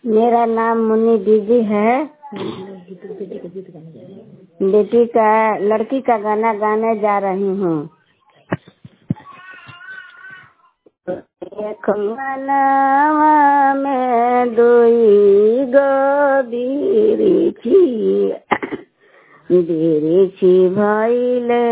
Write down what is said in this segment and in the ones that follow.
मेरा नाम मुन्नी दीदी है बेटी का लड़की का गाना गाने जा रही हूँ एक मनवा में दुई गो बिरिछी बिरिछी भइले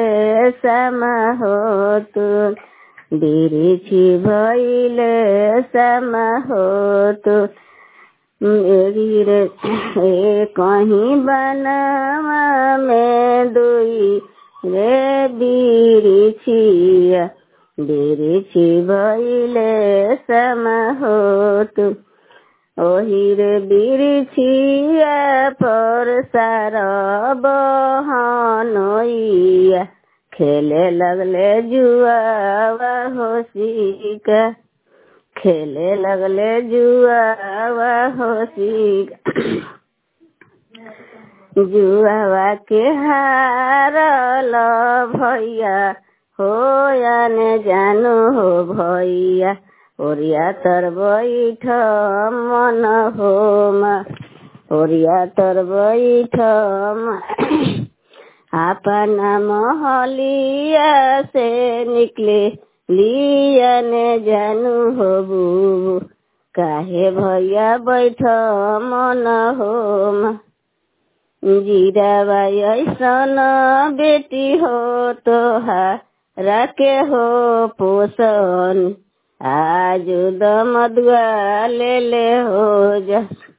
समहोत बिरिछी भइले समहोत मेरी रे कहीं बनवा में दुई रे बिरिछिया बिरिछी भइले समहोत ओही रे बिरिछिया पर सार बहनोइया खेले लगले जुआ होशिका खेले लगले जुआ होशिका जुआवा के हारल भैया हो ने जानु हो भैया ओरिया तर बैठ मन होम ओरिया तर बैठ अपना महलिया से निकले लिया ने जानू हो बू काहे भैया बैठ मन होम जीरा ऐसन बेटी हो तो रखे हो पोषण आज दमदुआ ले ले हो जा